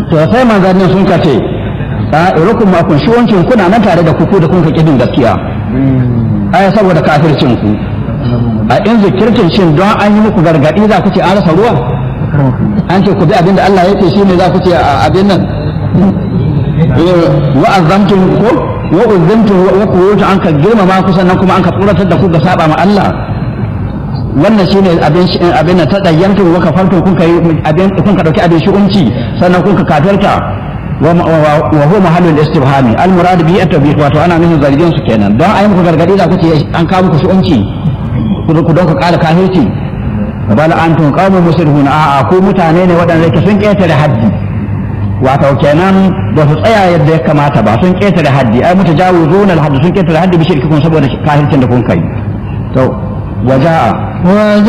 to sai manzannin sun kace a irukum ma kun shi wancin kuna nan tare da kuku da kun ka kidin gaskiya aya saboda kafircin ku a in zikirtin shin don an yi muku gargadi za ku ce an rasa ruwa an ce ku bi abin da Allah ya ce shine za ku ce abin nan wa azamtum ko wa uzimtum wa kuwutu an ka girmama ku sannan kuma an ka tsoratar da ku ga saba ma Allah wannan shine abin abin da tadayyantu wa kafartu kun kai abin kun ka dauki abin shi'unci sannan kun ka kafirta wa wa huwa mahallul istibhami al murad bi at-tabyiq wato ana nufin zargin su kenan don ayi muku gargadi da kuce an kawo muku shi'unci ku don ka kala kafirci bal antum qaumun musrifun a a ku mutane ne waɗanda yake sun ketare haddi wato kenan ba su tsaya yadda ya kamata ba sun ketare haddi ai mutajawizuna al-hadd sun ketare haddi bi shirkikum saboda kafircin da kun kai to waja'a